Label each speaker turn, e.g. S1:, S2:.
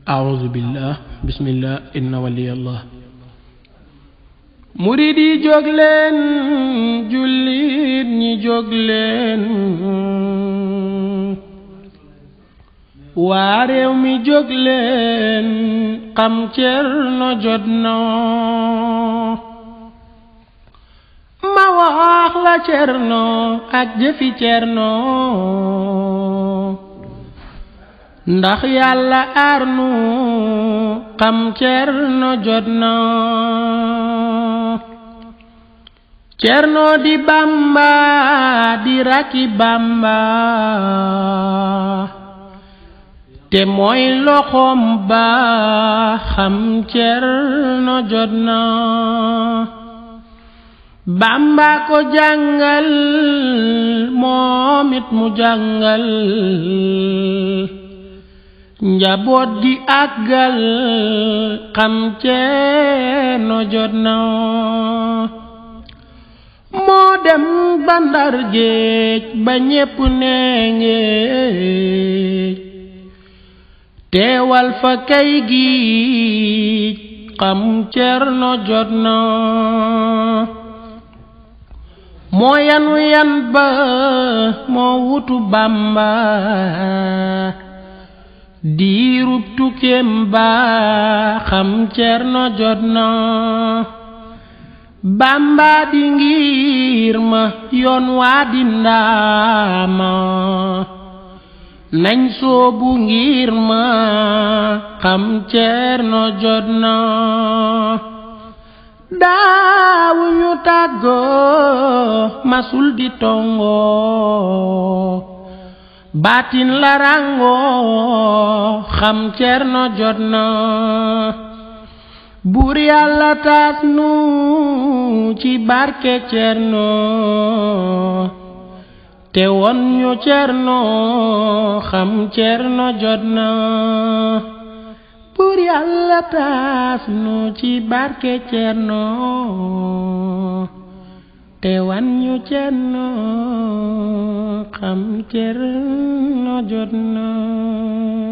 S1: أعوذ بالله بسم الله إن ولي الله murid yi jóg leen jullit ñi jóg leen waa réew mi jóg leen xam Cerno jot na ma wax la Cerno ak jëfi Cerno ndax yàlla aar nu xam Cerno jot na Cerno di Bamba di rakki Bamba te mooy loxoom ba xam Cerno jot na Bamba ko jàngal moom it mu jàngal njaboot di àggal xam Cerno jot na moo dem ba Ndar géej ba ñépp nee ngéej teewal fa kay gi xam Cerno jot na moo yanu yan ba moo wutu Bàmba diirub tukkeem ba xam Cerno jot na Bàmba di ngir ma yoon waa di ndaama nañ soobu ngir ma xam Cerno jot na daawuñu tàggoo masul di tongoo baatin la ràngoo xam Cerno jot na buur yàlla taas nu ci barke Cerno te won ñu Cerno xam Cerno jot na buur yàlla taas nu ci barke Cerno te wan ñu Cerno xam Cerno jot na